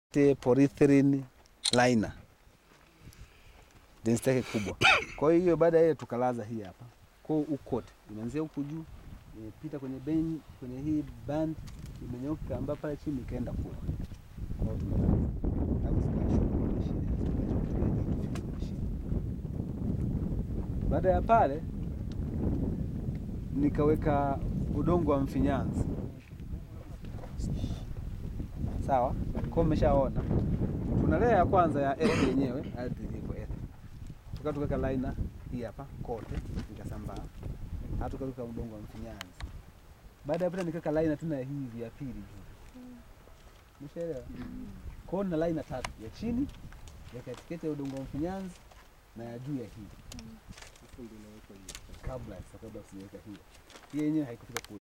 te polyethylene liner density yake kubwa. Kwa hiyo baada ya ile tukalaza hii hapa kwa hiyo ukote imeanzia huku juu imepita kwenye ben, kwenye hii band imenyooka ambapo pale chini ikaenda kule. Kwa hiyo tumelaza. Alafu zikashuka kwa mashine, zikashuka kwa mashine. Baada ya pale nikaweka udongo wa mfinyanzi sawa. Kwa mmeshaona tuna layer ya kwanza ya earth yenyewe, ardhi ilivyo earth, tuka tukaweka liner hii hapa kote, ikasambaa hata tukaweka udongo wa mfinyanzi. Baada ya pale nikaweka liner tena ya hivi ya pili juu, umeshaelewa? Kwa hiyo na liner tatu, ya chini, ya katikati ya udongo wa mfinyanzi na ya juu ya hii kabla sasa, kabla sijaweka hii hii yenyewe haikufika kule.